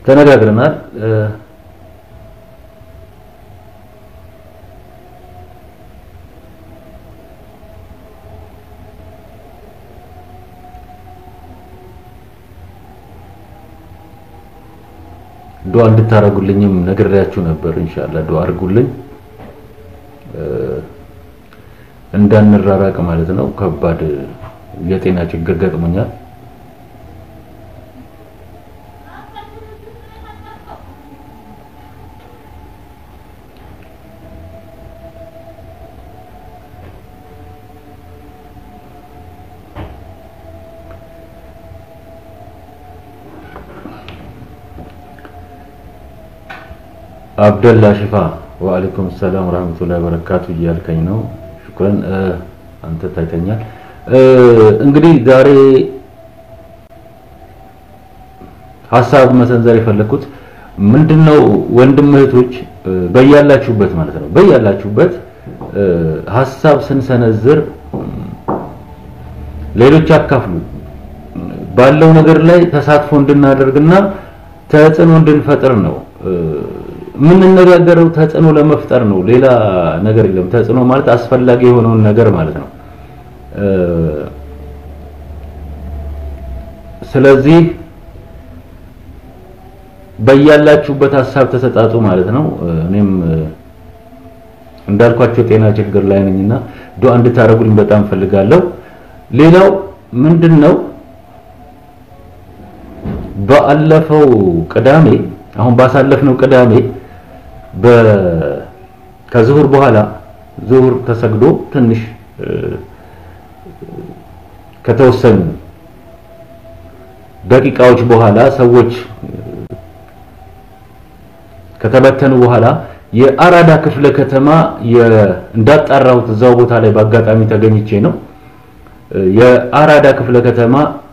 ተነጋግረናል። ዱዓ እንድታረጉልኝም ነግሬያችሁ ነበር። ኢንሻአላህ ዱዓ አድርጉልኝ እንዳንራራቅ ማለት ነው። ከባድ የጤና ችግር ገጥሞኛል። አብደላ ሽፋ ወአለይኩም ሰላም ወራህመቱላሂ ወበረካቱ እያልከኝ ነው። ሽኩረን አንተ ታይተኛል። እንግዲህ ዛሬ ሀሳብ መሰንዘር የፈለኩት ምንድነው ወንድም እህቶች በያላችሁበት ማለት ነው በያላችሁበት ሀሳብ ስንሰነዝር ሌሎች አካፍሉ ባለው ነገር ላይ ተሳትፎ እንድናደርግና ተጽዕኖ እንድንፈጥር ነው የምንነጋገረው ተጽዕኖ ለመፍጠር ነው። ሌላ ነገር የለም። ተጽዕኖ ማለት አስፈላጊ የሆነውን ነገር ማለት ነው። ስለዚህ በያላችሁበት ሀሳብ ተሰጣጡ ማለት ነው። እኔም እንዳልኳቸው ጤና ችግር ላይ ነኝና ዱዓ እንድታደርጉልኝ በጣም ፈልጋለሁ። ሌላው ምንድነው ባለፈው ቅዳሜ አሁን ባሳለፍነው ቅዳሜ በ ከዙሁር በኋላ ዙሁር ተሰግዶ ትንሽ ከተወሰኑ ደቂቃዎች በኋላ ሰዎች ከተበተኑ በኋላ የአራዳ ክፍለ ከተማ እንዳጣራሁት እዛው ቦታ ላይ በአጋጣሚ ተገኝቼ ነው። የአራዳ ክፍለ ከተማ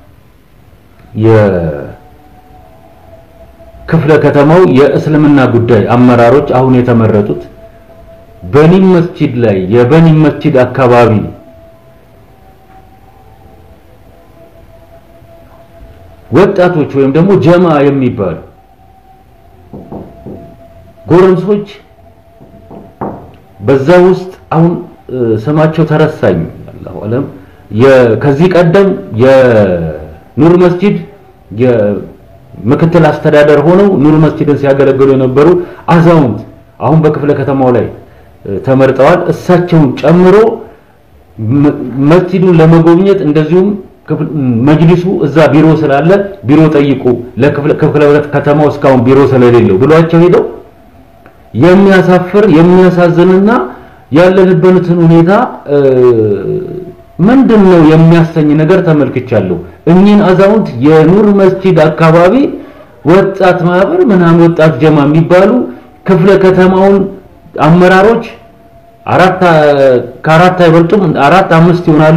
ክፍለ ከተማው የእስልምና ጉዳይ አመራሮች አሁን የተመረጡት በኒም መስጂድ ላይ የበኒም መስጂድ አካባቢ ወጣቶች ወይም ደግሞ ጀማ የሚባሉ ጎረምሶች በዛ ውስጥ አሁን ስማቸው ተረሳኝ አላሁ አለም ከዚህ ቀደም የኑር መስጂድ ምክትል አስተዳደር ሆነው ኑር መስጂድን ሲያገለግሉ የነበሩ አዛውንት አሁን በክፍለ ከተማው ላይ ተመርጠዋል። እሳቸውን ጨምሮ መስጂዱን ለመጎብኘት እንደዚሁም መጅሊሱ እዛ ቢሮ ስላለ ቢሮ ጠይቁ ለክፍለ ከተማው እስካሁን ቢሮ ስለሌለው ብሏቸው ሄደው የሚያሳፍር የሚያሳዝንና ያለንበትን ሁኔታ ምንድን ነው የሚያሰኝ ነገር ተመልክቻለሁ። እኚህን አዛውንት የኑር መስጂድ አካባቢ ወጣት ማህበር ምናምን ወጣት ጀማ የሚባሉ ክፍለ ከተማውን አመራሮች አራት ከአራት አይበልጡም፣ አራት አምስት ይሆናሉ።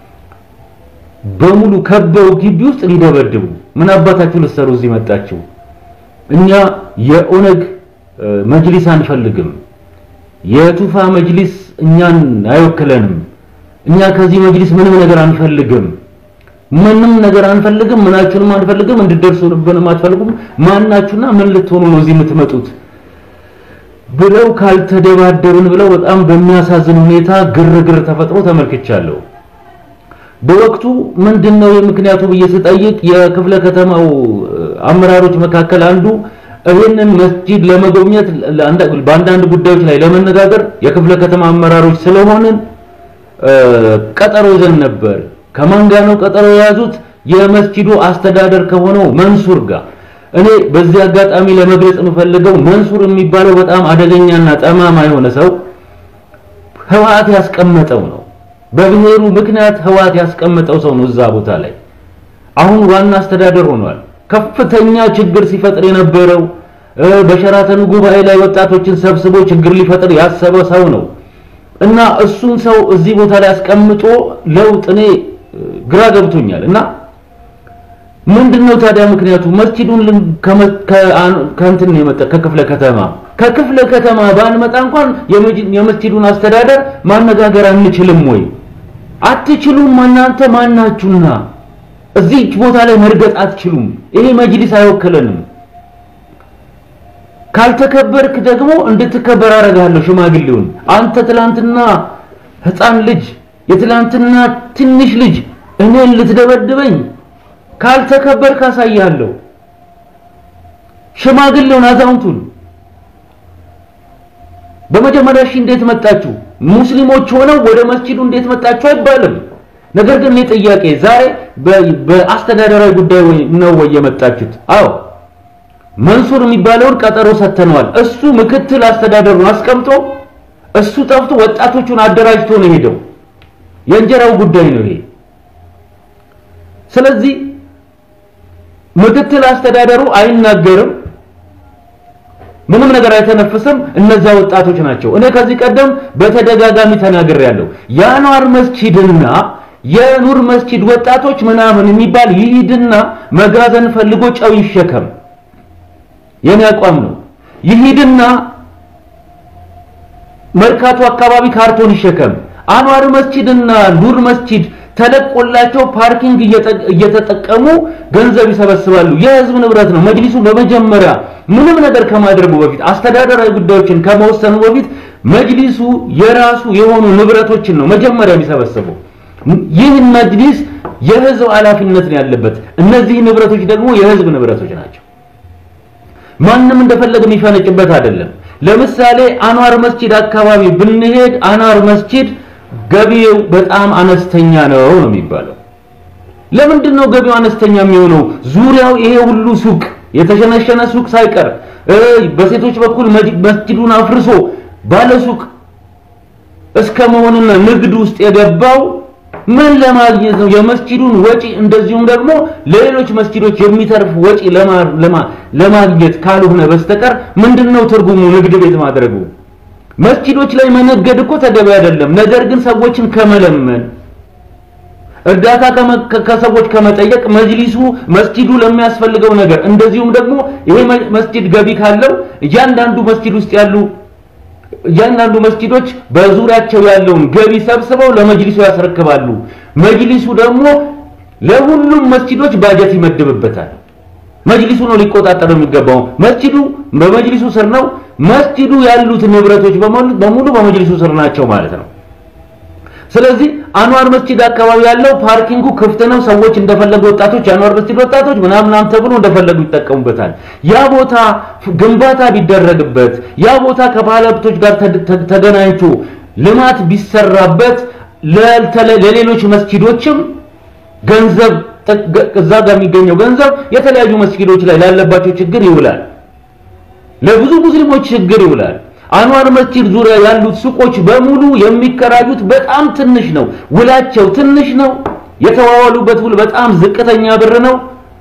በሙሉ ከበው ግቢ ውስጥ ሊደበድቡ ምን አባታችሁ ልትሰሩ እዚህ መጣችሁ? እኛ የኦነግ መጅሊስ አንፈልግም። የቱፋ መጅሊስ እኛን አይወክለንም። እኛ ከዚህ መጅሊስ ምንም ነገር አንፈልግም። ምንም ነገር አንፈልግም። ምናችሁንም አንፈልግም። እንድትደርሱብንም አትፈልጉም። ማናችሁና ምን ልትሆኑ ነው እዚህ የምትመጡት? ብለው ካልተደባደብን ብለው በጣም በሚያሳዝን ሁኔታ ግርግር ተፈጥሮ ተመልክቻለሁ። በወቅቱ ምንድነው የምክንያቱ ብዬ ስጠይቅ የክፍለ ከተማው አመራሮች መካከል አንዱ ይህንን መስጂድ ለመጎብኘት በአንዳንድ ጉዳዮች ላይ ለመነጋገር የክፍለ ከተማ አመራሮች ስለሆንን ቀጠሮ ይዘን ነበር። ከማን ጋር ነው ቀጠሮ የያዙት? የመስጂዱ አስተዳደር ከሆነው መንሱር ጋር። እኔ በዚህ አጋጣሚ ለመግለጽ የምፈልገው መንሱር የሚባለው በጣም አደገኛና ጠማማ የሆነ ሰው ህወሓት ያስቀመጠው ነው። በብሔሩ ምክንያት ህወሓት ያስቀመጠው ሰው ነው እዛ ቦታ ላይ። አሁን ዋና አስተዳደር ሆኗል። ከፍተኛ ችግር ሲፈጥር የነበረው በሸራተኑ ጉባኤ ላይ ወጣቶችን ሰብስቦ ችግር ሊፈጥር ያሰበ ሰው ነው እና እሱን ሰው እዚህ ቦታ ላይ አስቀምጦ ለውጥ እኔ ግራ ገብቶኛል። እና ምንድነው ታዲያ ምክንያቱ? መስጂዱን ከእንትን ነው የመጣ ከክፍለ ከተማ ከክፍለ ከተማ ባንመጣ እንኳን የመስጂዱን አስተዳደር ማነጋገር አንችልም ወይ? አትችሉም። እናንተ ማናችሁና እዚህ ቦታ ላይ መርገጥ አትችሉም። ይሄ መጅሊስ አይወክለንም። ካልተከበርክ ደግሞ እንድትከበር አደርግሃለሁ ሽማግሌውን አንተ ትላንትና ህፃን ልጅ የትላንትና ትንሽ ልጅ እኔን ልትደበድበኝ ካልተከበርክ አሳይሃለሁ ሽማግሌውን አዛውንቱን በመጀመሪያ እሺ እንዴት መጣችሁ ሙስሊሞች ሆነው ወደ መስጂዱ እንዴት መጣችሁ አይባልም ነገር ግን እኔ ጥያቄ ዛሬ በአስተዳደራዊ ጉዳይ ነው ወይ የመጣችሁት አዎ መንሱር የሚባለውን ቀጠሮ ሰተነዋል እሱ ምክትል አስተዳደሩን አስቀምጦ እሱ ጠፍቶ ወጣቶቹን አደራጅቶ ነው ሄደው የእንጀራው ጉዳይ ነው ይሄ ስለዚህ ምክትል አስተዳደሩ አይናገርም ምንም ነገር አይተነፍስም እነዛ ወጣቶች ናቸው እኔ ከዚህ ቀደም በተደጋጋሚ ተናግሬያለሁ የአንዋር መስጂድና የኑር መስጂድ ወጣቶች ምናምን የሚባል ይሂድና መጋዘን ፈልጎ ጨው ይሸከም የኔ አቋም ነው ይሂድና መርካቶ አካባቢ ካርቶን ይሸከም አንዋር መስጂድና ኑር መስጂድ ተለቆላቸው ፓርኪንግ እየተጠቀሙ ገንዘብ ይሰበስባሉ የህዝብ ንብረት ነው መጅሊሱ በመጀመሪያ ምንም ነገር ከማድረጉ በፊት አስተዳደራዊ ጉዳዮችን ከመወሰኑ በፊት መጅሊሱ የራሱ የሆኑ ንብረቶችን ነው መጀመሪያ የሚሰበስበው ይህ መጅሊስ የህዝብ ኃላፊነት ነው ያለበት እነዚህ ንብረቶች ደግሞ የህዝብ ንብረቶች ናቸው ማንም እንደፈለገ የሚፈነጭበት አይደለም ለምሳሌ አንዋር መስጂድ አካባቢ ብንሄድ አንዋር መስጂድ ገቢው በጣም አነስተኛ ነው ነው የሚባለው ለምንድን ነው ገቢው አነስተኛ የሚሆነው ዙሪያው ይሄ ሁሉ ሱቅ የተሸነሸነ ሱቅ ሳይቀር በሴቶች በኩል መስጂዱን አፍርሶ ባለ ሱቅ እስከ መሆንና ንግድ ውስጥ የገባው ምን ለማግኘት ነው የመስጂዱን ወጪ እንደዚሁም ደግሞ ለሌሎች መስጂዶች የሚተርፍ ወጪ ለማግኘት ካልሆነ በስተቀር ምንድነው ትርጉሙ ንግድ ቤት ማድረጉ መስጂዶች ላይ መነገድ እኮ ተገቢ አይደለም ነገር ግን ሰዎችን ከመለመን እርዳታ ከሰዎች ከመጠየቅ መጅሊሱ መስጂዱ ለሚያስፈልገው ነገር እንደዚሁም ደግሞ ይሄ መስጂድ ገቢ ካለው እያንዳንዱ መስጂድ ውስጥ ያሉ እያንዳንዱ መስጂዶች በዙሪያቸው ያለውን ገቢ ሰብስበው ለመጅሊሱ ያስረክባሉ መጅሊሱ ደግሞ ለሁሉም መስጂዶች ባጀት ይመድብበታል መጅሊሱ ነው ሊቆጣጠረው የሚገባው መስጂዱ በመጅሊሱ ስር ነው መስጂዱ ያሉት ንብረቶች በሙሉ በመጅሊሱ ስር ናቸው ማለት ነው ስለዚህ አንዋር መስጂድ አካባቢ ያለው ፓርኪንጉ ክፍት ነው ሰዎች እንደፈለጉ ወጣቶች የአንዋር መስጂድ ወጣቶች ምናምናም ተብሎ እንደፈለጉ ይጠቀሙበታል ያ ቦታ ግንባታ ቢደረግበት ያ ቦታ ከባለሀብቶች ጋር ተገናኝቶ ልማት ቢሰራበት ለሌሎች መስጂዶችም ገንዘብ እዛ ጋር የሚገኘው ገንዘብ የተለያዩ መስጊዶች ላይ ላለባቸው ችግር ይውላል ለብዙ ሙስሊሞች ችግር ይውላል አንዋር መስጂድ ዙሪያ ያሉት ሱቆች በሙሉ የሚከራዩት በጣም ትንሽ ነው ውላቸው ትንሽ ነው የተዋዋሉበት ውል በጣም ዝቅተኛ ብር ነው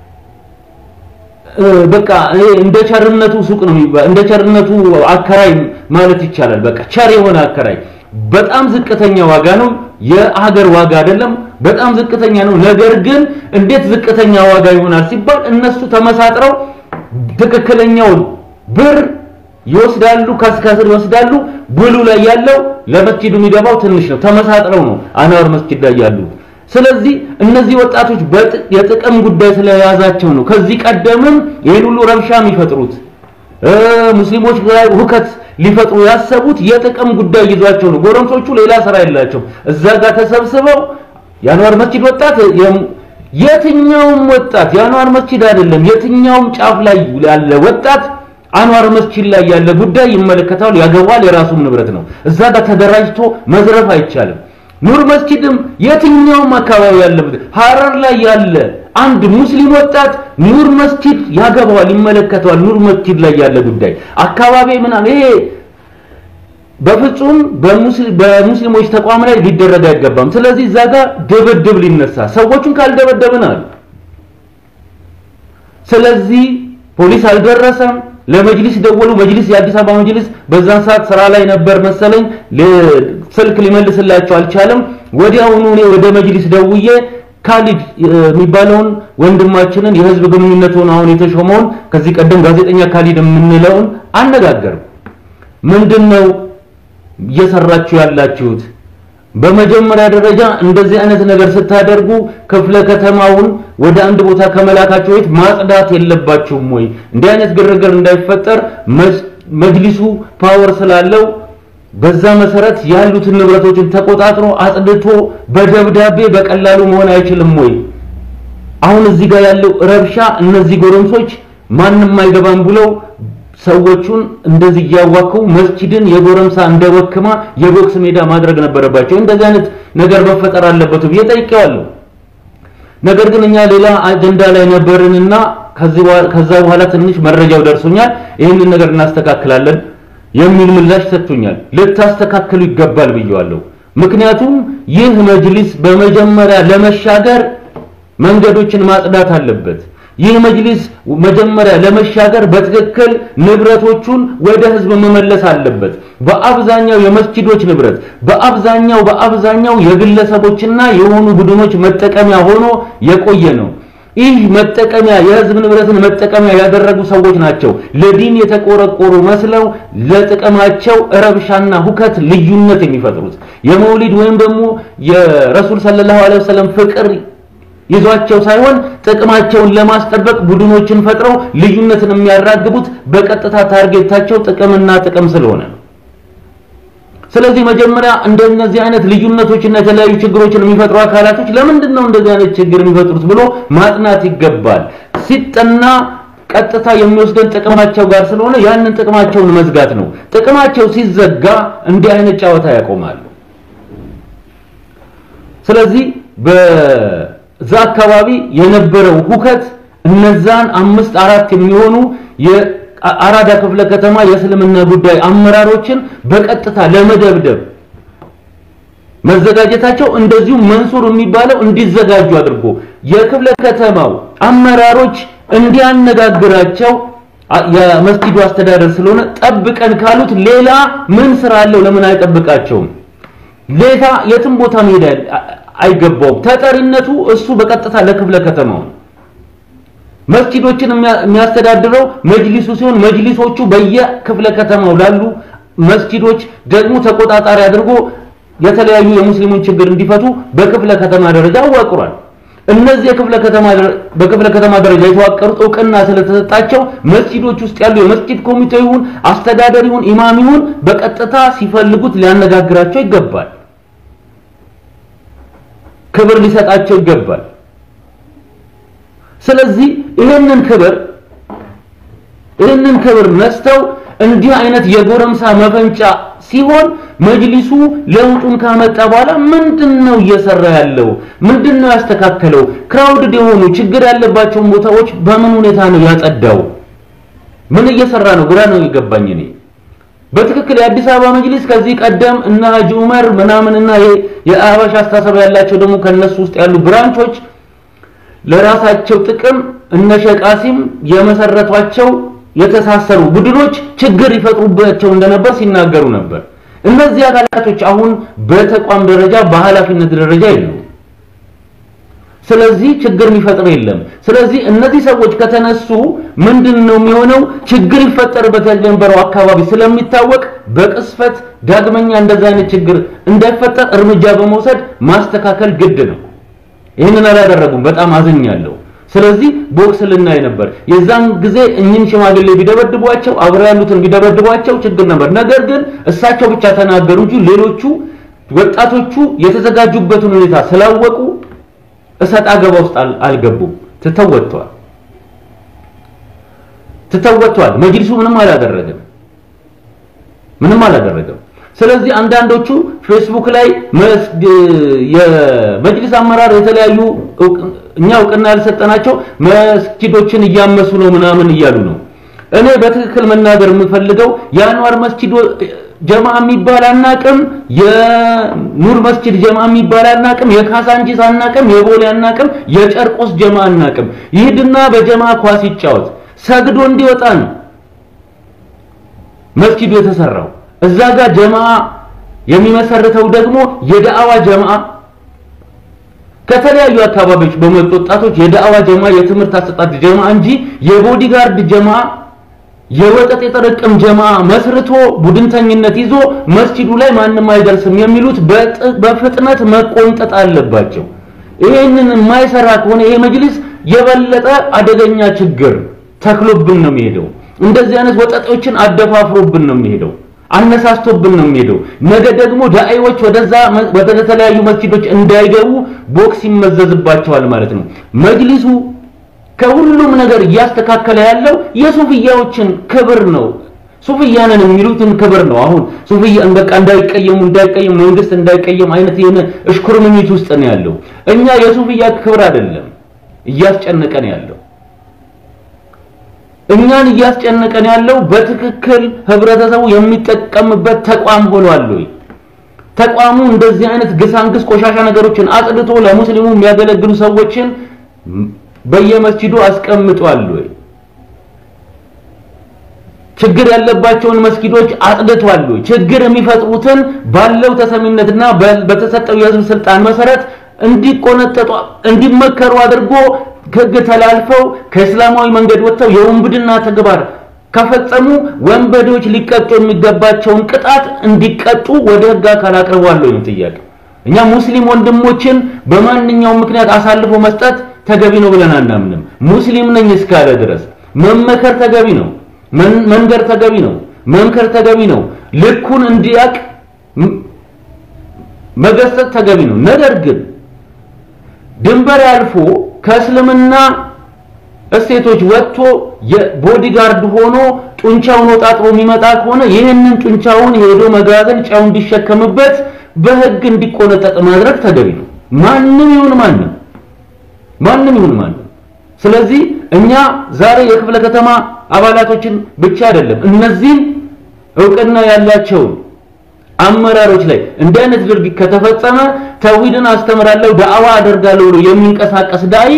በቃ እንደ ቸርነቱ ሱቅ ነው እንደ ቸርነቱ አከራይ ማለት ይቻላል በቃ ቸር የሆነ አከራይ በጣም ዝቅተኛ ዋጋ ነው የሀገር ዋጋ አይደለም በጣም ዝቅተኛ ነው ነገር ግን እንዴት ዝቅተኛ ዋጋ ይሆናል ሲባል እነሱ ተመሳጥረው ትክክለኛውን ብር ይወስዳሉ ከስከስር ይወስዳሉ ብሉ ላይ ያለው ለመስጂዱ የሚገባው ትንሽ ነው ተመሳጥረው ነው አንዋር መስጂድ ላይ ያሉት ስለዚህ እነዚህ ወጣቶች የጥቅም ጉዳይ ስለያዛቸው ነው ከዚህ ቀደምም ይህን ሁሉ ረብሻ የሚፈጥሩት ሙስሊሞች ላይ ሁከት ሊፈጥሩ ያሰቡት የጥቅም ጉዳይ ይዟቸው ነው ጎረምሶቹ ሌላ ስራ የላቸው እዛ ጋር ተሰብስበው የአንዋር መስጂድ ወጣት የትኛውም ወጣት የአንዋር መስጂድ አይደለም የትኛውም ጫፍ ላይ ያለ ወጣት አንዋር መስጂድ ላይ ያለ ጉዳይ ይመለከታል ያገባል የራሱም ንብረት ነው እዛ ጋር ተደራጅቶ መዝረፍ አይቻልም ኑር መስጂድም የትኛውም አካባቢ ያለበት ሐረር ላይ ያለ አንድ ሙስሊም ወጣት ኑር መስጂድ ያገባዋል ይመለከተዋል ኑር መስጂድ ላይ ያለ ጉዳይ አካባቢ ምናምን ይሄ በፍጹም በሙስሊሞች ተቋም ላይ ሊደረግ አይገባም ስለዚህ እዛ ጋር ድብድብ ሊነሳ ሰዎቹን ካልደበደብን አሉ ስለዚህ ፖሊስ አልደረሰም ለመጅሊስ ደወሉ መጅሊስ የአዲስ አበባ መጅሊስ በዛን ሰዓት ስራ ላይ ነበር መሰለኝ ስልክ ሊመልስላቸው አልቻለም ወዲያውኑ እኔ ወደ መጅሊስ ደውዬ ካሊድ የሚባለውን ወንድማችንን የህዝብ ግንኙነት ሆኖ አሁን የተሾመውን ከዚህ ቀደም ጋዜጠኛ ካሊድ የምንለውን አነጋገርም ምንድነው እየሰራችሁ ያላችሁት በመጀመሪያ ደረጃ እንደዚህ አይነት ነገር ስታደርጉ ክፍለ ከተማውን ወደ አንድ ቦታ ከመላካቸው በፊት ማጽዳት የለባችሁም ወይ? እንዲህ አይነት ግርግር እንዳይፈጠር መጅሊሱ ፓወር ስላለው በዛ መሰረት ያሉትን ንብረቶችን ተቆጣጥሮ አጽድቶ በደብዳቤ በቀላሉ መሆን አይችልም ወይ? አሁን እዚህ ጋር ያለው ረብሻ እነዚህ ጎረምሶች ማንም አይገባም ብለው ሰዎቹን እንደዚህ እያዋከው መስጂድን የጎረምሳ እንደወክማ የቦክስ ሜዳ ማድረግ ነበረባቸው። እንደዚህ አይነት ነገር መፈጠር አለበት ብዬ ጠይቄዋለሁ። ነገር ግን እኛ ሌላ አጀንዳ ላይ ነበርንና ከዛ በኋላ ትንሽ መረጃው ደርሶኛል፣ ይህንን ነገር እናስተካክላለን የሚል ምላሽ ሰጥቶኛል። ልታስተካክሉ ይገባል ብየዋለሁ። ምክንያቱም ይህ መጅሊስ በመጀመሪያ ለመሻገር መንገዶችን ማጽዳት አለበት። ይህ መጅሊስ መጀመሪያ ለመሻገር በትክክል ንብረቶቹን ወደ ህዝብ መመለስ አለበት። በአብዛኛው የመስጂዶች ንብረት በአብዛኛው በአብዛኛው የግለሰቦችና የሆኑ ቡድኖች መጠቀሚያ ሆኖ የቆየ ነው። ይህ መጠቀሚያ የህዝብ ንብረትን መጠቀሚያ ያደረጉ ሰዎች ናቸው። ለዲን የተቆረቆሩ መስለው ለጥቅማቸው ረብሻና ሁከት ልዩነት የሚፈጥሩት የመውሊድ ወይም ደግሞ የረሱል ሰለላሁ ዐለይሂ ወሰለም ፍቅር ይዟቸው ሳይሆን ጥቅማቸውን ለማስጠበቅ ቡድኖችን ፈጥረው ልዩነትን የሚያራግቡት በቀጥታ ታርጌታቸው ጥቅምና ጥቅም ስለሆነ ነው። ስለዚህ መጀመሪያ እንደነዚህ አይነት ልዩነቶችና የተለያዩ ችግሮችን የሚፈጥሩ አካላቶች ለምንድን ነው እንደዚህ አይነት ችግር የሚፈጥሩት ብሎ ማጥናት ይገባል። ሲጠና ቀጥታ የሚወስደን ጥቅማቸው ጋር ስለሆነ ያንን ጥቅማቸውን መዝጋት ነው። ጥቅማቸው ሲዘጋ እንዲህ አይነት ጨዋታ ያቆማሉ። ስለዚህ በዛ አካባቢ የነበረው ሁከት እነዛን አምስት አራት የሚሆኑ የአራዳ ክፍለ ከተማ የእስልምና ጉዳይ አመራሮችን በቀጥታ ለመደብደብ መዘጋጀታቸው እንደዚሁ መንሱር የሚባለው እንዲዘጋጁ አድርጎ የክፍለ ከተማው አመራሮች እንዲያነጋግራቸው የመስጊዱ አስተዳደር ስለሆነ ጠብቀን ካሉት ሌላ ምን ስራ አለው? ለምን አይጠብቃቸውም? ሌላ የትም ቦታ መሄድ አይገባውም። ተጠሪነቱ እሱ በቀጥታ ለክፍለ ከተማው መስጊዶችን የሚያስተዳድረው መጅሊሱ ሲሆን መጅሊሶቹ በየክፍለ ከተማው ላሉ መስጊዶች ደግሞ ተቆጣጣሪ አድርጎ የተለያዩ የሙስሊሙን ችግር እንዲፈቱ በክፍለ ከተማ ደረጃ አዋቅሯል። እነዚህ የክፍለ ከተማ በክፍለ ከተማ ደረጃ የተዋቀሩት እውቅና ስለተሰጣቸው መስጊዶች ውስጥ ያሉ የመስጊድ ኮሚቴ ይሁን አስተዳደር ይሁን ኢማም ይሁን በቀጥታ ሲፈልጉት ሊያነጋግራቸው ይገባል። ክብር ሊሰጣቸው ይገባል። ስለዚህ ይህንን ክብር ይህንን ክብር ነስተው እንዲህ አይነት የጎረምሳ መፈንጫ ሲሆን መጅሊሱ ለውጡን ካመጣ በኋላ ምንድነው እየሰራ ያለው? ምንድነው ያስተካከለው? ክራውድድ የሆኑ ችግር ያለባቸውን ቦታዎች በምን ሁኔታ ነው ያጸዳው? ምን እየሰራ ነው? ግራ ነው የገባኝ እኔ። በትክክል የአዲስ አበባ መጅሊስ ከዚህ ቀደም እና ሀጂ ዑመር ምናምንና የአበሻ አስተሳሰብ ያላቸው ደግሞ ከነሱ ውስጥ ያሉ ብራንቾች ለራሳቸው ጥቅም እነ ሸቃሲም የመሰረቷቸው የተሳሰሩ ቡድኖች ችግር ይፈጥሩባቸው እንደነበር ሲናገሩ ነበር። እነዚህ አካላቶች አሁን በተቋም ደረጃ በኃላፊነት ደረጃ የሉም። ስለዚህ ችግር የሚፈጥር የለም። ስለዚህ እነዚህ ሰዎች ከተነሱ ምንድን ነው የሚሆነው? ችግር ይፈጠርበት የነበረው አካባቢ ስለሚታወቅ በቅስፈት ዳግመኛ እንደዚህ አይነት ችግር እንዳይፈጠር እርምጃ በመውሰድ ማስተካከል ግድ ነው። ይህንን አላደረጉም። በጣም አዝኛለሁ። ስለዚህ ቦክስ ልናይ ነበር። የዛን ጊዜ እኚህን ሽማግሌ ቢደበድቧቸው አብረው ያሉትን ቢደበድቧቸው ችግር ነበር። ነገር ግን እሳቸው ብቻ ተናገሩ እንጂ ሌሎቹ ወጣቶቹ የተዘጋጁበትን ሁኔታ ስላወቁ እሰጥ አገባ ውስጥ አልገቡም። ትተወጥቷል ትተወጥቷል። መጅሊሱ ምንም አላደረገም፣ ምንም አላደረገም። ስለዚህ አንዳንዶቹ ፌስቡክ ላይ የመጅሊስ አመራር የተለያዩ እኛ እውቅና ያልሰጠናቸው መስጊዶችን እያመሱ ነው ምናምን እያሉ ነው። እኔ በትክክል መናገር የምፈልገው የአንዋር መስጊድ ጀማ የሚባል አናቅም፣ የኑር መስጊድ ጀማ የሚባል አናቅም፣ የካሳንቺስ አናቅም፣ የቦሌ አናቅም፣ የጨርቆስ ጀማ አናቅም። ይሄድና በጀማ ኳስ ይጫወት ሰግዶ እንዲወጣ ነው መስጊዱ የተሰራው። እዛ ጋር ጀማ የሚመሰርተው ደግሞ የዳዕዋ ጀማ ከተለያዩ አካባቢዎች በመጡ ወጣቶች የዳዕዋ ጀማ የትምህርት አሰጣጥ ጀማ እንጂ የቦዲጋርድ ጀማ የወጠጥ የጠረቅም ጀማ መስርቶ ቡድንተኝነት ይዞ መስጂዱ ላይ ማንም አይደርስም የሚሉት በፍጥነት መቆንጠጥ አለባቸው። ይሄንን የማይሰራ ከሆነ ይሄ መጅሊስ የበለጠ አደገኛ ችግር ተክሎብን ነው የሚሄደው። እንደዚህ አይነት ወጠጦችን አደፋፍሮብን ነው የሚሄደው፣ አነሳስቶብን ነው የሚሄደው። ነገ ደግሞ ዳዒዎች ወደዛ ወደ ተለያዩ መስጂዶች እንዳይገቡ ቦክስ ይመዘዝባቸዋል ማለት ነው። መጅሊሱ ከሁሉም ነገር እያስተካከለ ያለው የሱፍያዎችን ክብር ነው። ሱፍያንን የሚሉትን ክብር ነው። አሁን ሱፍያን በቃ እንዳይቀየሙ እንዳይቀየሙ መንግስት እንዳይቀየም አይነት የሆነ እሽኩርምሚት ውስጥ ነው ያለው። እኛ የሱፍያ ክብር አይደለም እያስጨነቀን ያለው እኛን እያስጨነቀን ያለው በትክክል ህብረተሰቡ የሚጠቀምበት ተቋም ሆኗል ወይ? ተቋሙ እንደዚህ አይነት ግሳንግስ ቆሻሻ ነገሮችን አጽድቶ ለሙስሊሙ የሚያገለግሉ ሰዎችን በየመስጂዱ አስቀምጧል ወይ? ችግር ያለባቸውን መስጊዶች አጽድቷል ወይ? ችግር የሚፈጥሩትን ባለው ተሰሚነትና በተሰጠው የህዝብ ስልጣን መሰረት እንዲቆነጠጡ እንዲመከሩ አድርጎ ህግ ተላልፈው ከእስላማዊ መንገድ ወጥተው የወንብድና ተግባር ከፈጸሙ ወንበዴዎች ሊቀጡ የሚገባቸውን ቅጣት እንዲቀጡ ወደ ህግ አካል አቅርቧል ነው ጥያቄ። እኛ ሙስሊም ወንድሞችን በማንኛውም ምክንያት አሳልፎ መስጠት ተገቢ ነው ብለን አናምንም። ሙስሊም ነኝ እስካለ ድረስ መመከር ተገቢ ነው፣ መንገር ተገቢ ነው፣ መምከር ተገቢ ነው። ልኩን እንዲያቅ መገሰጽ ተገቢ ነው። ነገር ግን ድንበር ያልፎ ከእስልምና እሴቶች ወጥቶ የቦዲጋርድ ሆኖ ጡንቻውን ወጣጥሮ የሚመጣ ከሆነ ይህንን ጡንቻውን ሄዶ መጋዘን ጫው እንዲሸከምበት በህግ እንዲቆነጠጥ ማድረግ ተገቢ ነው። ማንም ይሁን ማንም ማንም ይሁን ማንም። ስለዚህ እኛ ዛሬ የክፍለ ከተማ አባላቶችን ብቻ አይደለም እነዚህን እውቅና ያላቸውን አመራሮች ላይ እንዲህ አይነት ድርጊት ከተፈጸመ ተውሂድን አስተምራለሁ ዳዕዋ አደርጋለሁ ብሎ የሚንቀሳቀስ ዳይ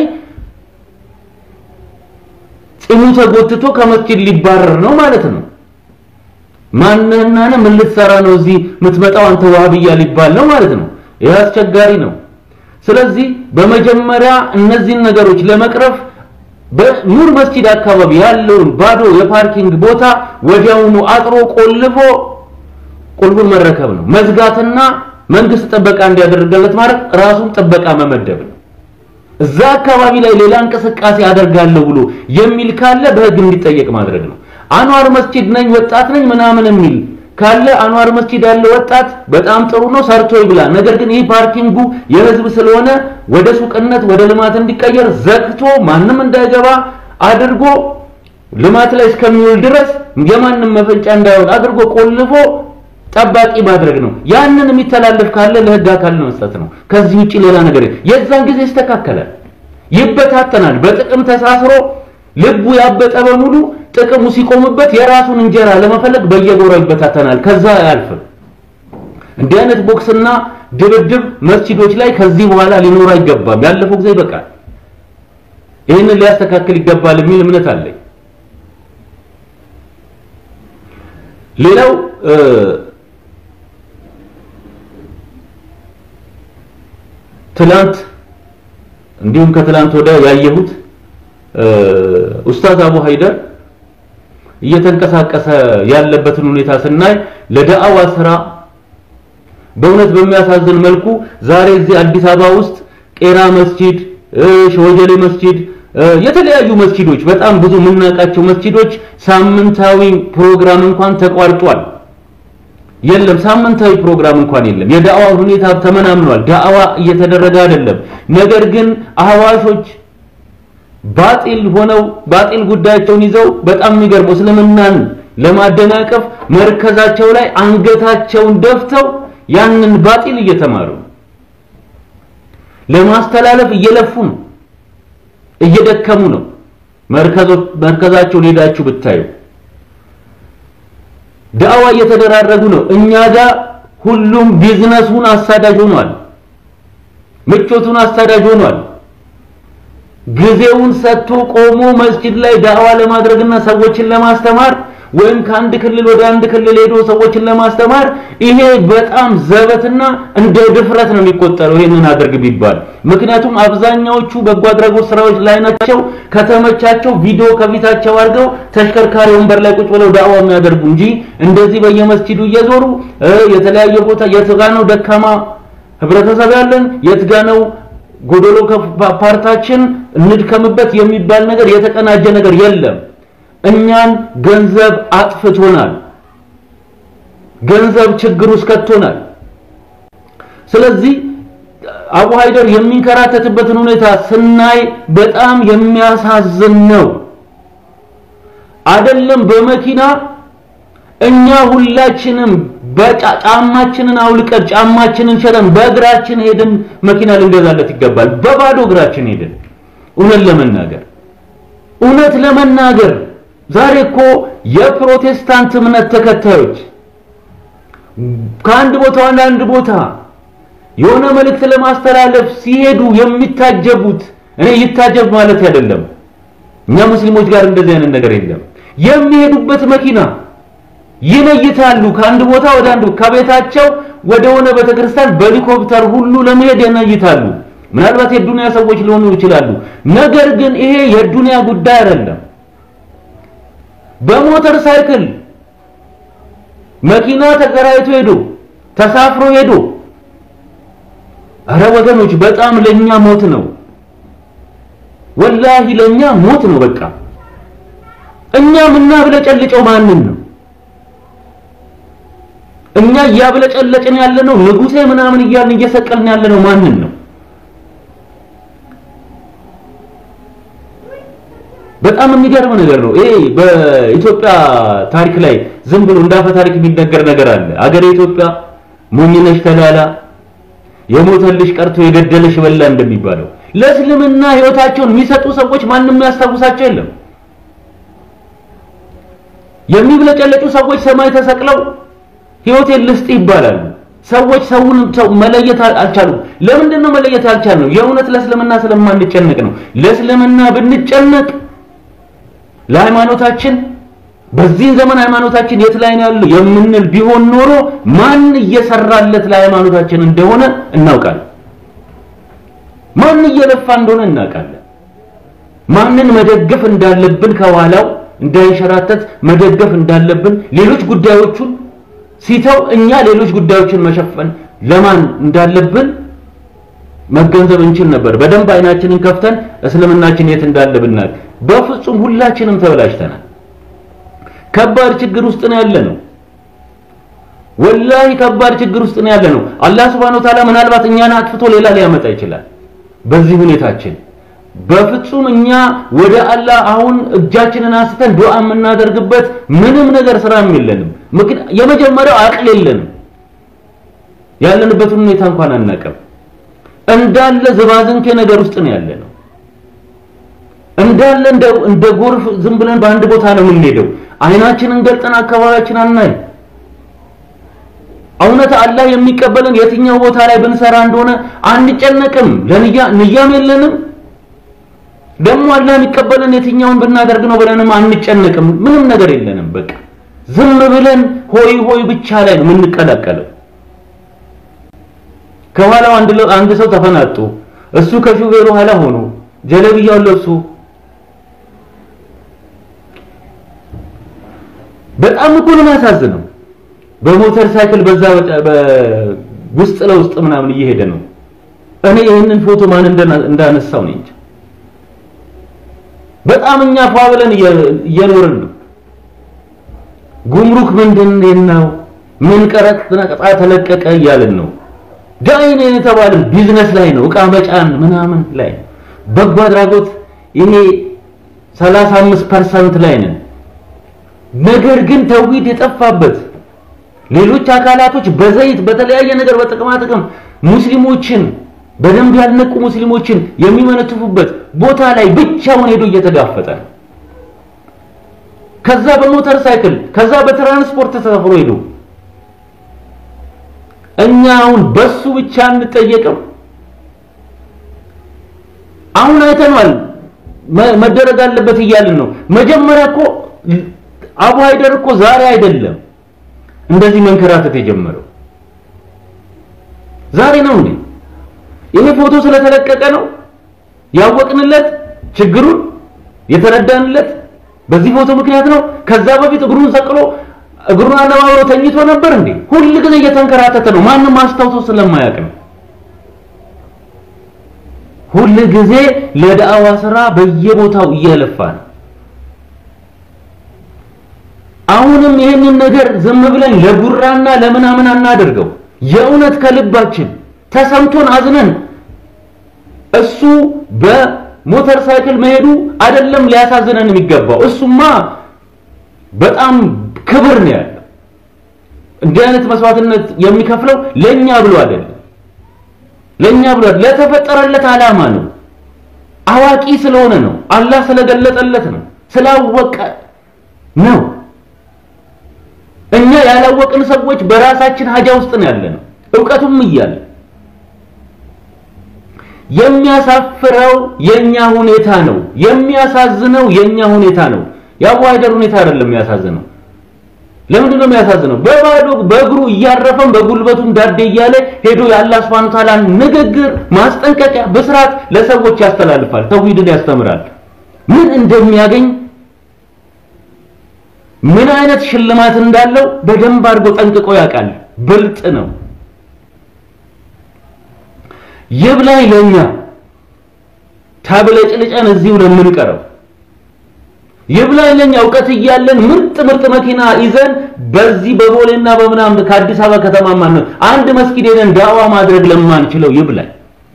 ፂሙ ተጎትቶ ከመስጂድ ሊባረር ነው ማለት ነው። ማንህና ምን ልትሰራ ነው እዚህ የምትመጣው አንተ ዋህብያ ሊባል ነው ማለት ነው። ይህ አስቸጋሪ ነው። ስለዚህ በመጀመሪያ እነዚህን ነገሮች ለመቅረፍ በኑር መስጂድ አካባቢ ያለውን ባዶ የፓርኪንግ ቦታ ወዲያውኑ አጥሮ ቆልፎ ቁልፉን መረከብ ነው። መዝጋትና መንግስት ጥበቃ እንዲያደርግለት ማለት ራሱን ጥበቃ መመደብ ነው። እዛ አካባቢ ላይ ሌላ እንቅስቃሴ አደርጋለሁ ብሎ የሚል ካለ በህግ እንዲጠየቅ ማድረግ ነው። አንዋር መስጂድ ነኝ ወጣት ነኝ ምናምን የሚል ካለ አንዋር መስጂድ ያለ ወጣት በጣም ጥሩ ነው ሰርቶ ይብላ። ነገር ግን ይህ ፓርኪንጉ የህዝብ ስለሆነ ወደ ሱቅነት ወደ ልማት እንዲቀየር ዘግቶ ማንም እንዳይገባ አድርጎ ልማት ላይ እስከሚውል ድረስ የማንም መፈንጫ እንዳይሆን አድርጎ ቆልፎ ጠባቂ ማድረግ ነው። ያንን የሚተላለፍ ካለ ለህግ አካል መስጠት ነው። ከዚህ ውጪ ሌላ ነገር የዛን ጊዜ ይስተካከላል፣ ይበታተናል። በጥቅም ተሳስሮ ልቡ ያበጠ በሙሉ ጥቅሙ ሲቆምበት የራሱን እንጀራ ለመፈለግ በየጎራው ይበታተናል። ከዛ አያልፍም። እንዲህ አይነት ቦክስና ድብድብ መስጂዶች ላይ ከዚህ በኋላ ሊኖር አይገባም። ያለፈው ጊዜ ይበቃል። ይህንን ሊያስተካክል ይገባል የሚል እምነት አለኝ። ሌላው ትላንት እንዲሁም ከትላንት ወደ ያየሁት ኡስታዝ አቡ ሀይደር እየተንቀሳቀሰ ያለበትን ሁኔታ ስናይ ለዳዕዋ ስራ በእውነት በሚያሳዝን መልኩ ዛሬ እዚህ አዲስ አበባ ውስጥ ቄራ መስጂድ፣ ሸወጀሌ መስጂድ፣ የተለያዩ መስጂዶች በጣም ብዙ የምናውቃቸው መስጂዶች ሳምንታዊ ፕሮግራም እንኳን ተቋርጧል። የለም ሳምንታዊ ፕሮግራም እንኳን የለም። የዳዕዋ ሁኔታ ተመናምኗል። ዳዕዋ እየተደረገ አይደለም። ነገር ግን አህዋሾች ባጢል ሆነው ባጢል ጉዳያቸውን ይዘው በጣም የሚገርመው እስልምናን ለማደናቀፍ መርከዛቸው ላይ አንገታቸውን ደፍተው ያንን ባጢል እየተማሩ ለማስተላለፍ እየለፉ ነው፣ እየደከሙ ነው። መርከዛቸውን ሄዳችሁ ብታዩ ዳዕዋ እየተደራረጉ ነው። እኛ ጋር ሁሉም ቢዝነሱን አሳዳጅ ሆኗል፣ ምቾቱን አሳዳጅ ሆኗል። ጊዜውን ሰጥቶ ቆሞ መስጂድ ላይ ዳዕዋ ለማድረግና ሰዎችን ለማስተማር ወይም ከአንድ ክልል ወደ አንድ ክልል ሄዶ ሰዎችን ለማስተማር ይሄ በጣም ዘበትና እንደ ድፍረት ነው የሚቆጠረው ይሄንን አድርግ ቢባል። ምክንያቱም አብዛኛዎቹ በጎ አድራጎት ስራዎች ላይ ናቸው። ከተመቻቸው ቪዲዮ ከፊታቸው አድርገው ተሽከርካሪ ወንበር ላይ ቁጭ ብለው ዳዋ የሚያደርጉ እንጂ እንደዚህ በየመስጂዱ እየዞሩ የተለያየ ቦታ የት ጋ ነው ደካማ ህብረተሰብ ያለን የት ጋ ነው ጎዶሎ ፓርታችን እንድከምበት የሚባል ነገር የተቀናጀ ነገር የለም። እኛን ገንዘብ አጥፍቶናል። ገንዘብ ችግር ውስጥ ከቶናል። ስለዚህ አቡ ሀይደር የሚንከራተትበትን ሁኔታ ስናይ በጣም የሚያሳዝን ነው። አይደለም በመኪና እኛ ሁላችንም በጫማችንን አውልቀን ጫማችንን ሸጠን በእግራችን ሄደን መኪና ልንገዛለት ይገባል። በባዶ እግራችን ሄደን እውነት ለመናገር እውነት ለመናገር ዛሬ እኮ የፕሮቴስታንት እምነት ተከታዮች ከአንድ ቦታ ወደ አንድ ቦታ የሆነ መልእክት ለማስተላለፍ ሲሄዱ የሚታጀቡት እኔ ይታጀብ ማለት አይደለም። እኛ ሙስሊሞች ጋር እንደዚህ አይነት ነገር የለም። የሚሄዱበት መኪና ይነይታሉ። ከአንድ ቦታ ወደ አንድ ከቤታቸው ወደ ሆነ ቤተክርስቲያን በሄሊኮፕተር ሁሉ ለመሄድ ይነይታሉ። ምናልባት የዱንያ ሰዎች ሊሆኑ ይችላሉ። ነገር ግን ይሄ የዱንያ ጉዳይ አይደለም። በሞተር ሳይክል መኪና ተከራይቶ ሄዶ ተሳፍሮ ሄዶ አረ ወገኖች በጣም ለኛ ሞት ነው። ወላሂ ለኛ ሞት ነው። በቃ እኛ ምናብለጨልጨው ማንን ነው? እኛ እያብለጨለጭን ያለነው ንጉሴ ምናምን እያልን እየሰቀልን ያለነው ማንን ነው? በጣም የሚገርም ነገር ነው። ይሄ በኢትዮጵያ ታሪክ ላይ ዝም ብሎ እንዳፈ ታሪክ የሚነገር ነገር አለ። አገሬ ኢትዮጵያ ሞኝነሽ ተላላ የሞተልሽ ቀርቶ የገደለሽ በላ እንደሚባለው ለእስልምና ህይወታቸውን የሚሰጡ ሰዎች ማንም የሚያስታውሳቸው የለም። የሚብለጨለጩ ሰዎች ሰማይ ተሰቅለው ህይወቴን ልስጥ ይባላሉ። ሰዎች ሰውን ሰው መለየት አልቻሉም። ለምንድን ነው መለየት ያልቻልነው? የእውነት ለእስልምና ስለማንጨነቅ ነው። ለእስልምና ብንጨነቅ ለሃይማኖታችን በዚህ ዘመን ሃይማኖታችን የት ላይ ነው ያለው የምንል ቢሆን ኖሮ ማን እየሰራለት ለሃይማኖታችን እንደሆነ እናውቃለን። ማን እየለፋ እንደሆነ እናውቃለን። ማንን መደገፍ እንዳለብን ከኋላው እንዳይንሸራተት መደገፍ እንዳለብን ሌሎች ጉዳዮቹን ሲተው እኛ ሌሎች ጉዳዮችን መሸፈን ለማን እንዳለብን መገንዘብ እንችል ነበር። በደንብ አይናችንን ከፍተን እስልምናችን የት እንዳለ ብናል። በፍጹም ሁላችንም ተበላሽተናል። ከባድ ችግር ውስጥ ነው ያለ ነው። ወላሂ ከባድ ችግር ውስጥ ነው ያለ ነው። አላህ Subhanahu Ta'ala ምናልባት እኛን አጥፍቶ ሌላ ሊያመጣ ይችላል። በዚህ ሁኔታችን በፍጹም እኛ ወደ አላህ አሁን እጃችንን አንስተን ዱዓ የምናደርግበት ምንም ነገር ስራም የለንም። ምክንያት የመጀመሪያው አቅል የለንም። ያለንበትን ሁኔታ እንኳን አናውቅም። እንዳለ ዝባዝንኬ ነገር ውስጥ ነው ያለ ነው። እንዳለ እንደ ጎርፍ ዝም ብለን በአንድ ቦታ ነው የምንሄደው። አይናችንን ገልጠን አካባቢያችን አናይ። እውነት አላህ የሚቀበለን የትኛው ቦታ ላይ ብንሰራ እንደሆነ አንጨነቅም። ለንያ ንያም የለንም። ደግሞ አላህ የሚቀበለን የትኛውን ብናደርግ ነው ብለንም አንጨነቅም። ምንም ነገር የለንም። በቃ ዝም ብለን ሆይ ሆይ ብቻ ላይ ነው የምንቀላቀለው። ከኋላው አንድ አንድ ሰው ተፈናጡ፣ እሱ ከሹፌሩ ኋላ ሆኖ ጀለብያውን ለብሶ በጣም እኮ ነው የሚያሳዝነው። በሞተር ሳይክል በዛ ውስጥ ለውስጥ ምናምን እየሄደ ነው። እኔ ይህንን ፎቶ ማን እንዳነሳው ነኝ እንጂ በጣም እኛ ፏ ብለን እየኖርን ነው። ጉምሩክ ምንድን ነው ምን ቀረጥ ነቀጣ ተለቀቀ እያልን ነው። ዳይን የተባለን ቢዝነስ ላይ ነው፣ እቃ መጫን ምናምን ላይ በጎ አድራጎት ይሄ 35% ላይ ነን። ነገር ግን ተውሂድ የጠፋበት ሌሎች አካላቶች በዘይት በተለያየ ነገር በጥቅማ ጥቅም ሙስሊሞችን በደንብ ያልነቁ ሙስሊሞችን የሚመነትፉበት ቦታ ላይ ብቻውን ሄዶ እየተጋፈጠ ነው። ከዛ በሞተር ሳይክል ከዛ በትራንስፖርት ተሳፍሮ ሄዶ እኛ አሁን በሱ ብቻ አንጠየቅም። አሁን አይተናል መደረግ አለበት እያልን ነው። መጀመሪያ እኮ አቡ ሀይደር እኮ ዛሬ አይደለም እንደዚህ መንከራተት የጀመረው ዛሬ ነው እንዴ? ይሄ ፎቶ ስለተለቀቀ ነው ያወቅንለት ችግሩን የተረዳንለት በዚህ ፎቶ ምክንያት ነው። ከዛ በፊት እግሩን ሰቅሎ እግሩን አነባብሮ ተኝቶ ነበር እንዴ? ሁል ጊዜ እየተንከራተተ ነው። ማንም አስታውሶ ስለማያውቅ ነው። ሁል ጊዜ ለዳዕዋ ስራ በየቦታው እየለፋ ነው። አሁንም ይህንን ነገር ዝም ብለን ለጉራና ለምናምን አናደርገው። የእውነት ከልባችን ተሰምቶን አዝነን እሱ በሞተር ሳይክል መሄዱ አይደለም ሊያሳዝነን የሚገባው። እሱማ በጣም ክብር ነው ያለው። እንዲህ አይነት መስዋዕትነት የሚከፍለው ለኛ ብሎ አይደለም፣ ለኛ ብሎ ለተፈጠረለት ዓላማ ነው። አዋቂ ስለሆነ ነው። አላህ ስለገለጠለት ነው። ስላወቀ ነው። እኛ ያላወቅን ሰዎች በራሳችን ሀጃ ውስጥ ነው ያለነው፣ እውቀቱም እያለ የሚያሳፍረው የኛ ሁኔታ ነው። የሚያሳዝነው የኛ ሁኔታ ነው። የአቡ ሀይደር ሁኔታ አይደለም የሚያሳዝነው። ለምንድን ነው የሚያሳዝነው? በባዶ በእግሩ እያረፈም በጉልበቱም ዳዴ እያለ ሄዶ የአላህ ሱብሓነሁ ወተዓላ ንግግር፣ ማስጠንቀቂያ፣ ብስራት ለሰዎች ያስተላልፋል። ተውሂድን ያስተምራል። ምን እንደሚያገኝ ምን አይነት ሽልማት እንዳለው በደንብ አድርጎ ጠንቅቆ ያውቃል። ብልጥ ነው። ይብላኝ ለኛ ታብለጭልጨን እዚሁ ለምንቀረው ይብላኝ ለኛ እውቀት እያለን ምርጥ ምርጥ መኪና ይዘን በዚህ በቦሌና በምናምን ከአዲስ አበባ ከተማ ማን አንድ መስጊድ ሄደን ዳዋ ማድረግ ለማንችለው ይብላኝ።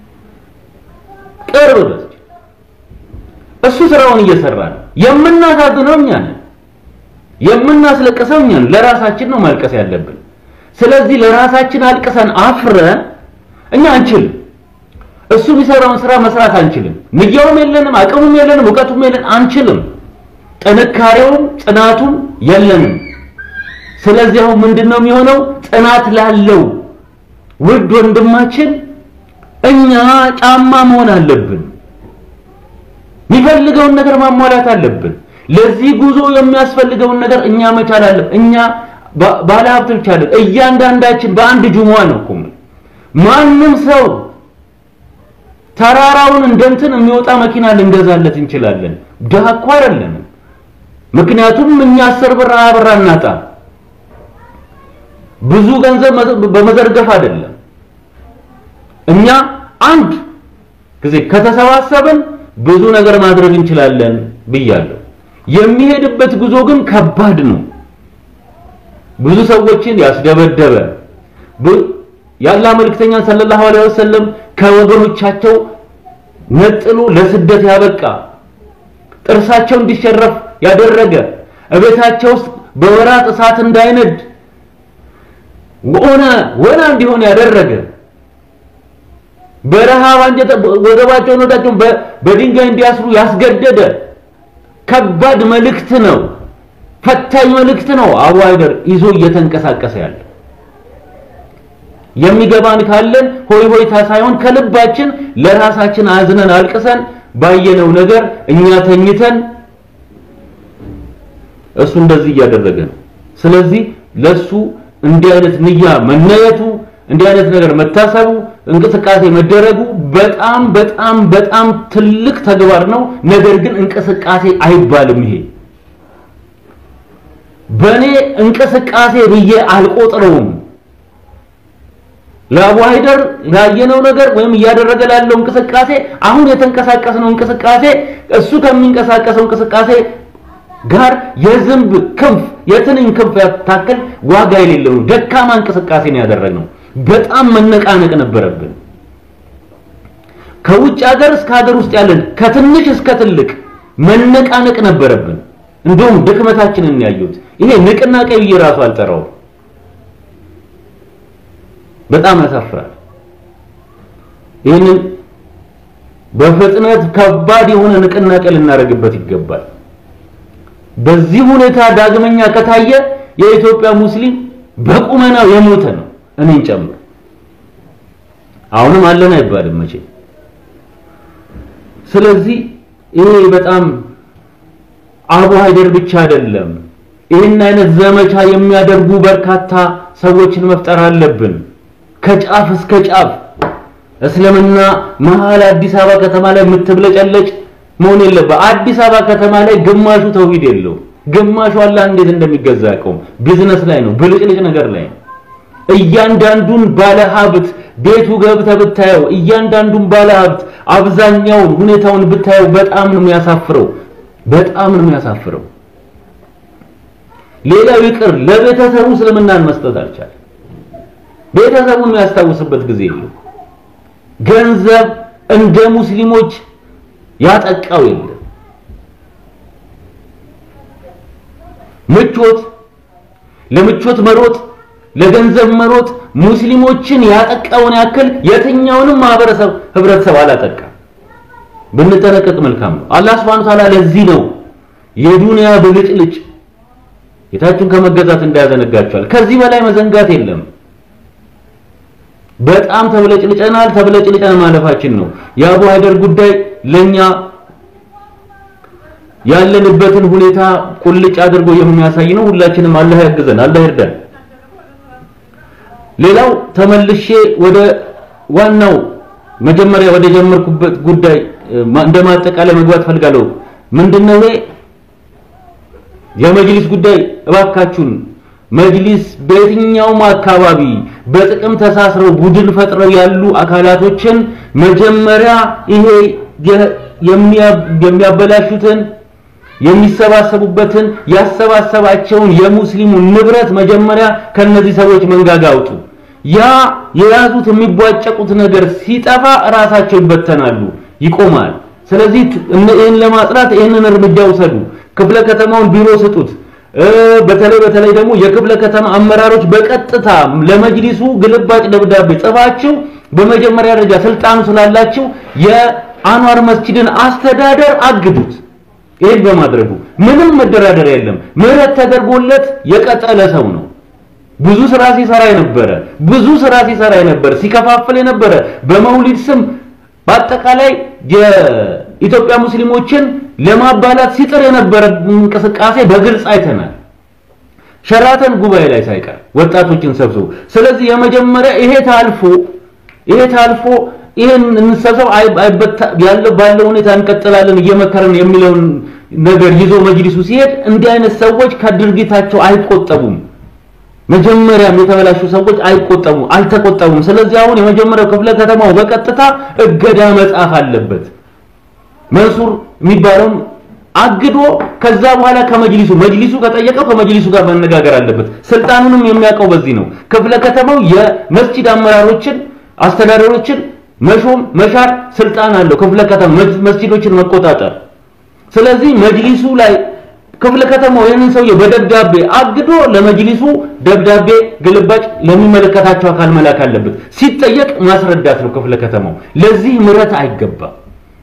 ቅርብ በስ እሱ ስራውን እየሰራ ነው። የምናሳዝነው እኛ ነን። የምናስለቅሰው እኛ ነን። ለራሳችን ነው ማልቀስ ያለብን። ስለዚህ ለራሳችን አልቅሰን አፍረን እኛ አንችልም። እሱ የሚሰራውን ስራ መስራት አንችልም። ንያውም የለንም፣ አቅሙም የለንም፣ እውቀቱም የለን፣ አንችልም። ጥንካሬውም ጽናቱም የለንም። ስለዚህ አሁን ምንድነው የሚሆነው? ጽናት ላለው ውድ ወንድማችን እኛ ጫማ መሆን አለብን። የሚፈልገውን ነገር ማሟላት አለብን። ለዚህ ጉዞ የሚያስፈልገውን ነገር እኛ መቻል አለብን። እኛ ባለ ሀብት ብቻ አይደል፣ እያንዳንዳችን በአንድ ጁሙአ ነው እኮ ማንም ሰው ተራራውን እንደንትን የሚወጣ መኪና ልንገዛለት እንችላለን። ድሃ እኮ አይደለንም። ምክንያቱም እኛ አስር ብር ሃያ ብር አናጣ ብዙ ገንዘብ በመዘርገፍ አይደለም። እኛ አንድ ጊዜ ከተሰባሰብን ብዙ ነገር ማድረግ እንችላለን ብያለሁ። የሚሄድበት ጉዞ ግን ከባድ ነው። ብዙ ሰዎችን ያስደበደበ የአላህ መልእክተኛ ሰለላሁ ዐለይሂ ወሰለም ከወገኖቻቸው ነጥሎ ለስደት ያበቃ ጥርሳቸው እንዲሸረፍ ያደረገ እቤታቸው ውስጥ በወራት እሳት እንዳይነድ ወና ወና እንዲሆን ያደረገ በረሃብ አንጀት ወገባቸውን ወዳቸውን በድንጋይ እንዲያስሩ ያስገደደ ከባድ መልእክት ነው። ፈታኝ መልእክት ነው። አቡ ሀይደር ይዞ እየተንቀሳቀሰ ያለ የሚገባን ካለን ሆይ ሆይታ ሳይሆን ከልባችን ለራሳችን አዝነን አልቅሰን ባየነው ነገር እኛ ተኝተን እሱ እንደዚህ እያደረገ ነው። ስለዚህ ለሱ እንዲህ አይነት ንያ መነየቱ እንዲህ አይነት ነገር መታሰቡ እንቅስቃሴ መደረጉ በጣም በጣም በጣም ትልቅ ተግባር ነው። ነገር ግን እንቅስቃሴ አይባልም። ይሄ በእኔ እንቅስቃሴ ብዬ አልቆጥረውም። ለአቡ ሀይደር ያየነው ነገር ወይም እያደረገ ላለው እንቅስቃሴ አሁን የተንቀሳቀስነው እንቅስቃሴ እሱ ከሚንቀሳቀሰው እንቅስቃሴ ጋር የዝንብ ክንፍ የትንኝ ክንፍ ያታክል ዋጋ የሌለው ደካማ እንቅስቃሴ ነው ያደረግነው። በጣም መነቃነቅ ነበረብን። ከውጭ ሀገር እስከ ሀገር ውስጥ ያለን ከትንሽ እስከ ትልቅ መነቃነቅ ነበረብን። እንደውም ድክመታችንን ያዩት ይሄ ንቅናቄ ብዬ ራሱ አልጠራውም። በጣም ያሳፍራል። ይህንን በፍጥነት ከባድ የሆነ ንቅናቄ ልናደርግበት ይገባል። በዚህ ሁኔታ ዳግመኛ ከታየ የኢትዮጵያ ሙስሊም በቁመናው የሞተ ነው፣ እኔን ጨምሮ። አሁንም አለን አይባልም መቼ። ስለዚህ ይሄ በጣም አቡ ሀይደር ብቻ አይደለም ይህን አይነት ዘመቻ የሚያደርጉ በርካታ ሰዎችን መፍጠር አለብን። ከጫፍ እስከ ጫፍ እስልምና መሀል አዲስ አበባ ከተማ ላይ የምትብለጨለጭ መሆን የለበት። አዲስ አበባ ከተማ ላይ ግማሹ ተውሂድ የለው፣ ግማሹ አላህ እንዴት እንደሚገዛ ያውቀውም ቢዝነስ ላይ ነው፣ ብልጭልጭ ነገር ላይ ነው። እያንዳንዱን ባለሀብት ቤቱ ገብተህ ብታየው እያንዳንዱን ባለሀብት አብዛኛውን ሁኔታውን ብታየው በጣም ነው የሚያሳፍረው፣ በጣም ነው የሚያሳፍረው። ሌላው ይቅር ለቤተሰቡ እስልምናን መስጠት አልቻለም። ቤተሰቡን የሚያስታውስበት ጊዜ የለው። ገንዘብ እንደ ሙስሊሞች ያጠቃው የለም። ምቾት ለምቾት መሮጥ ለገንዘብ መሮጥ ሙስሊሞችን ያጠቃውን ያክል የትኛውንም ማህበረሰብ ህብረተሰብ አላጠቃም። ብንጠነቀቅ መልካም ነው። አላህ Subhanahu Ta'ala ለዚህ ነው የዱንያ ብልጭልጭ ጌታችሁን ከመገዛት እንዳያዘነጋችኋል። ከዚህ በላይ መዘንጋት የለም። በጣም ተብለጭልጨናል። ተብለጭልጨን ማለፋችን ነው። የአቡ ሀይደር ጉዳይ ለኛ ያለንበትን ሁኔታ ቁልጭ አድርጎ የሚያሳይ ነው። ሁላችንም አላህ ያግዘን፣ አላህ ይርዳን። ሌላው ተመልሼ ወደ ዋናው መጀመሪያ ወደ ጀመርኩበት ጉዳይ እንደማጠቃላይ መግባት ፈልጋለሁ። ምንድነው ይሄ የመጅሊስ ጉዳይ? እባካችሁን መጅሊስ በየትኛውም አካባቢ በጥቅም ተሳስረው ቡድን ፈጥረው ያሉ አካላቶችን መጀመሪያ ይሄ የሚያበላሹትን የሚሰባሰቡበትን ያሰባሰባቸውን የሙስሊሙን ንብረት መጀመሪያ ከነዚህ ሰዎች መንጋጋ አውጡ። ያ የያዙት የሚቧጨቁት ነገር ሲጠፋ እራሳቸው ይበተናሉ፣ ይቆማል። ስለዚህ ይህን ለማጽዳት ይህንን እርምጃ ውሰዱ። ክፍለ ከተማውን ቢሮ ስጡት። በተለይ በተለይ ደግሞ የክፍለ ከተማ አመራሮች በቀጥታ ለመጅሊሱ ግልባጭ ደብዳቤ ጽፋችሁ በመጀመሪያ ደረጃ ስልጣኑ ስላላችሁ የአንዋር መስጂድን አስተዳደር አግዱት። ይሄን በማድረጉ ምንም መደራደር የለም። ምህረት ተደርጎለት የቀጠለ ሰው ነው። ብዙ ስራ ሲሰራ የነበረ ብዙ ስራ ሲሰራ የነበረ ሲከፋፍል የነበረ በመውሊድ ስም በአጠቃላይ የኢትዮጵያ ሙስሊሞችን ለማባላት ሲጥር የነበረ እንቅስቃሴ በግልጽ አይተናል። ሸራተን ጉባኤ ላይ ሳይቀር ወጣቶችን ሰብስቦ ስለዚህ የመጀመሪያ ይሄ ታልፎ ይሄ ታልፎ ይሄን እንሰብሰብ ያለው ባለው ሁኔታ እንቀጥላለን እየመከረን የሚለውን ነገር ይዞ መጅሊሱ ሲሄድ እንዲህ አይነት ሰዎች ከድርጊታቸው አይቆጠቡም። መጀመሪያም የተበላሹ ሰዎች አይቆጠቡም፣ አልተቆጠቡም። ስለዚህ አሁን የመጀመሪያው ክፍለ ከተማው በቀጥታ እገዳ መጻፍ አለበት። መንሱር የሚባለውን አግዶ ከዛ በኋላ ከመጅሊሱ መጅሊሱ ከጠየቀው ከመጅሊሱ ጋር መነጋገር አለበት። ስልጣኑንም የሚያውቀው በዚህ ነው። ክፍለ ከተማው የመስጂድ አመራሮችን አስተዳደሮችን መሾም መሻር ስልጣን አለው። ክፍለ ከተማ መስጂዶችን መቆጣጠር። ስለዚህ መጅሊሱ ላይ ክፍለ ከተማው ይህንን ሰውዬ በደብዳቤ አግዶ ለመጅሊሱ ደብዳቤ ግልባጭ ለሚመለከታቸው አካል መላክ አለበት። ሲጠየቅ ማስረዳት ነው ክፍለ ከተማው። ለዚህ ምረት አይገባም።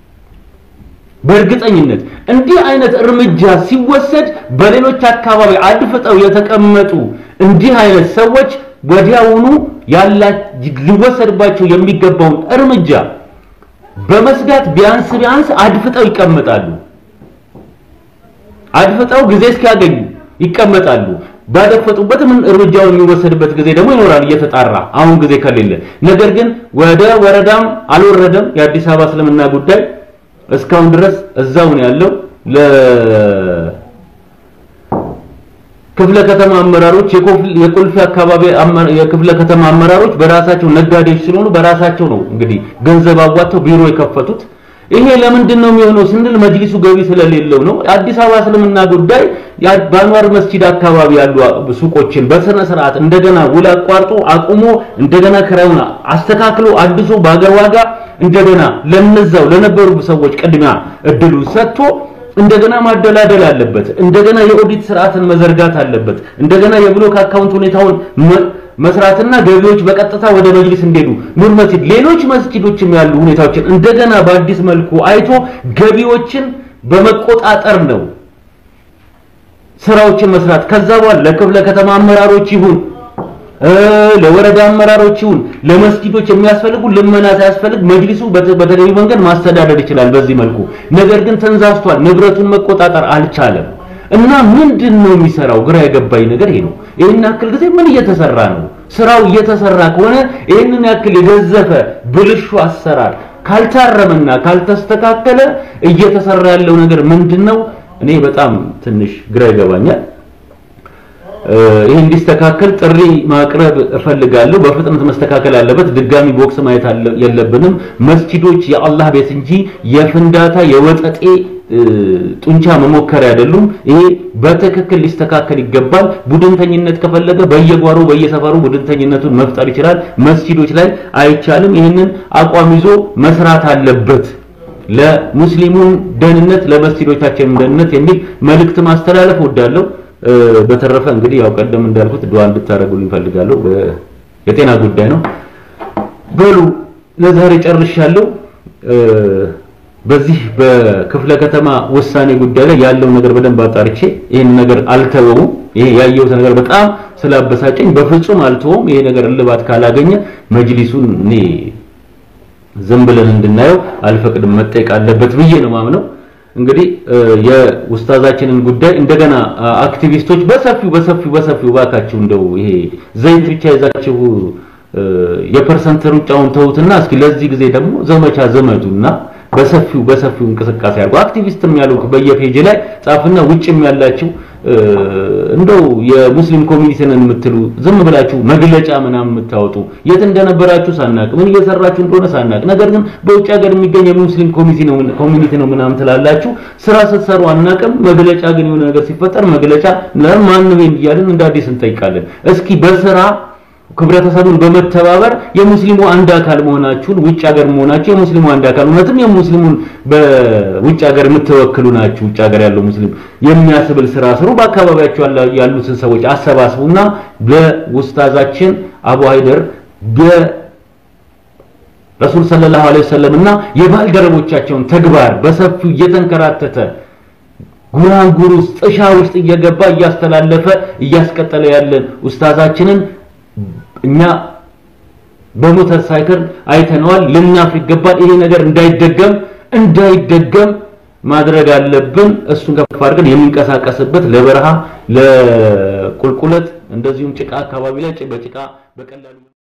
በእርግጠኝነት እንዲህ አይነት እርምጃ ሲወሰድ በሌሎች አካባቢ አድፍጠው የተቀመጡ እንዲህ አይነት ሰዎች ወዲያውኑ ያላ ሊወሰድባቸው የሚገባውን እርምጃ በመስጋት ቢያንስ ቢያንስ አድፍጠው ይቀመጣሉ። አድፍጠው ጊዜ እስኪያገኙ ይቀመጣሉ። ባደፈጡበት ምን እርምጃው የሚወሰድበት ጊዜ ደግሞ ይኖራል እየተጣራ አሁን ጊዜ ከሌለ። ነገር ግን ወደ ወረዳም አልወረደም የአዲስ አበባ እስልምና ጉዳይ እስካሁን ድረስ እዛው ነው ያለው። ለክፍለ ከተማ አመራሮች የቁልፍ አካባቢ የክፍለ ከተማ አመራሮች በራሳቸው ነጋዴዎች ስለሆኑ በራሳቸው ነው እንግዲህ ገንዘብ አዋጥተው ቢሮ የከፈቱት። ይሄ ለምንድን ነው የሚሆነው ስንል መጅሊሱ ገቢ ስለሌለው ነው። አዲስ አበባ እስልምና ጉዳይ በአንዋር መስጂድ አካባቢ ያሉ ሱቆችን በስነ ስርዓት እንደገና ውል አቋርጦ አቁሞ እንደገና ክራዩን አስተካክሎ አድሶ በአገር ዋጋ እንደገና ለነዛው ለነበሩ ሰዎች ቅድሚያ እድሉ ሰጥቶ እንደገና ማደላደል አለበት። እንደገና የኦዲት ስርዓትን መዘርጋት አለበት። እንደገና የብሎክ አካውንት ሁኔታውን መስራትና ገቢዎች በቀጥታ ወደ መጅሊስ እንዲሄዱ ኑር መስጂድ፣ ሌሎች መስጂዶችም ያሉ ሁኔታዎችን እንደገና በአዲስ መልኩ አይቶ ገቢዎችን በመቆጣጠር ነው ስራዎችን መስራት። ከዛ በኋላ ለክፍለ ከተማ አመራሮች ይሁን ለወረዳ አመራሮች ይሁን ለመስጊዶች የሚያስፈልጉ ልመና ሳያስፈልግ መጅሊሱ በተገቢ መንገድ ማስተዳደር ይችላል በዚህ መልኩ። ነገር ግን ተንዛዝቷል፣ ንብረቱን መቆጣጠር አልቻለም። እና ምንድን ነው የሚሰራው? ግራ የገባኝ ነገር ይሄ ነው። ይህን ያክል ጊዜ ምን እየተሰራ ነው? ስራው እየተሰራ ከሆነ ይህንን ያክል የገዘፈ ብልሹ አሰራር ካልታረመና ካልተስተካከለ እየተሰራ ያለው ነገር ምንድን ነው? እኔ በጣም ትንሽ ግራ ይገባኛል። ይህ እንዲስተካከል ጥሪ ማቅረብ እፈልጋለሁ። በፍጥነት መስተካከል አለበት። ድጋሚ ቦክስ ማየት የለብንም። መስጂዶች የአላህ ቤት እንጂ የፍንዳታ የወጠጤ ጡንቻ መሞከሪያ አይደሉም። ይሄ በትክክል ሊስተካከል ይገባል። ቡድንተኝነት ከፈለገ በየጓሮ በየሰፈሩ ቡድንተኝነቱን መፍጠር ይችላል። መስጂዶች ላይ አይቻልም። ይህንን አቋም ይዞ መስራት አለበት። ለሙስሊሙን ደህንነት፣ ለመስጂዶቻችን ደህንነት የሚል መልእክት ማስተላለፍ እወዳለሁ። በተረፈ እንግዲህ ያው ቀደም እንዳልኩት ዱዓ እንድታደርጉልኝ እፈልጋለሁ። የጤና ጉዳይ ነው። በሉ ለዛሬ ጨርሻለሁ። በዚህ በክፍለ ከተማ ውሳኔ ጉዳይ ላይ ያለው ነገር በደንብ አጣርቼ ይህን ነገር አልተወውም። ይሄ ያየሁት ነገር በጣም ስላበሳጨኝ በፍጹም አልተወውም። ይሄ ነገር እልባት ካላገኘ መጅሊሱን እኔ ዝም ብለን እንድናየው አልፈቅድም፣ መጠየቅ አለበት ብዬ ነው ማምነው። እንግዲህ የኡስታዛችንን ጉዳይ እንደገና አክቲቪስቶች በሰፊው በሰፊው በሰፊው ባካችሁ እንደው ይሄ ዘይት ብቻ ይዛችሁ የፐርሰንት ሩጫውን ተውትና እስኪ ለዚህ ጊዜ ደግሞ ዘመቻ ዘመዱና በሰፊው በሰፊው እንቅስቃሴ አድርጉ። አክቲቪስትም ያሉ በየፔጅ ላይ ጻፍና ውጭም ያላችሁ እንደው የሙስሊም ኮሚኒቲ ነን የምትሉ ዝም ብላችሁ መግለጫ ምናምን የምታወጡ የት እንደነበራችሁ ሳናቅ ምን እየሰራችሁ እንደሆነ ሳናቅ፣ ነገር ግን በውጭ ሀገር የሚገኝ የሙስሊም ኮሚኒቲ ነው ኮሚኒቲ ነው ምናምን ትላላችሁ። ስራ ስትሰሩ አናቅም። መግለጫ ግን የሆነ ነገር ሲፈጠር መግለጫ ለማን ነው እያልን እንደ አዲስ እንጠይቃለን። እስኪ በስራ ህብረተሰቡን በመተባበር የሙስሊሙ አንድ አካል መሆናችሁን ውጭ ሀገር መሆናችሁ የሙስሊሙ አንድ አካል እውነትም የሙስሊሙን በውጭ ሀገር የምትወክሉ ናችሁ። ውጭ ሀገር ያለው ሙስሊም የሚያስብል ስራ ስሩ። በአካባቢያችሁ ያሉትን ሰዎች አሰባስቡና በኡስታዛችን አቡ ሀይደር በረሱል ሰለላሁ ዐለይሂ ወሰለም እና የባልደረቦቻቸውን ተግባር በሰፊው እየተንከራተተ ጉራንጉር ውስጥ ጥሻ ውስጥ እየገባ እያስተላለፈ እያስቀጠለ ያለን ኡስታዛችንን እኛ በሞተር ሳይክል አይተነዋል። ልናፍ ይገባል። ይሄ ነገር እንዳይደገም እንዳይደገም ማድረግ አለብን። እሱን ከፍ አድርገን የሚንቀሳቀስበት ለበረሃ ለቁልቁለት እንደዚሁም ጭቃ አካባቢ ላይ በጭቃ በቀላሉ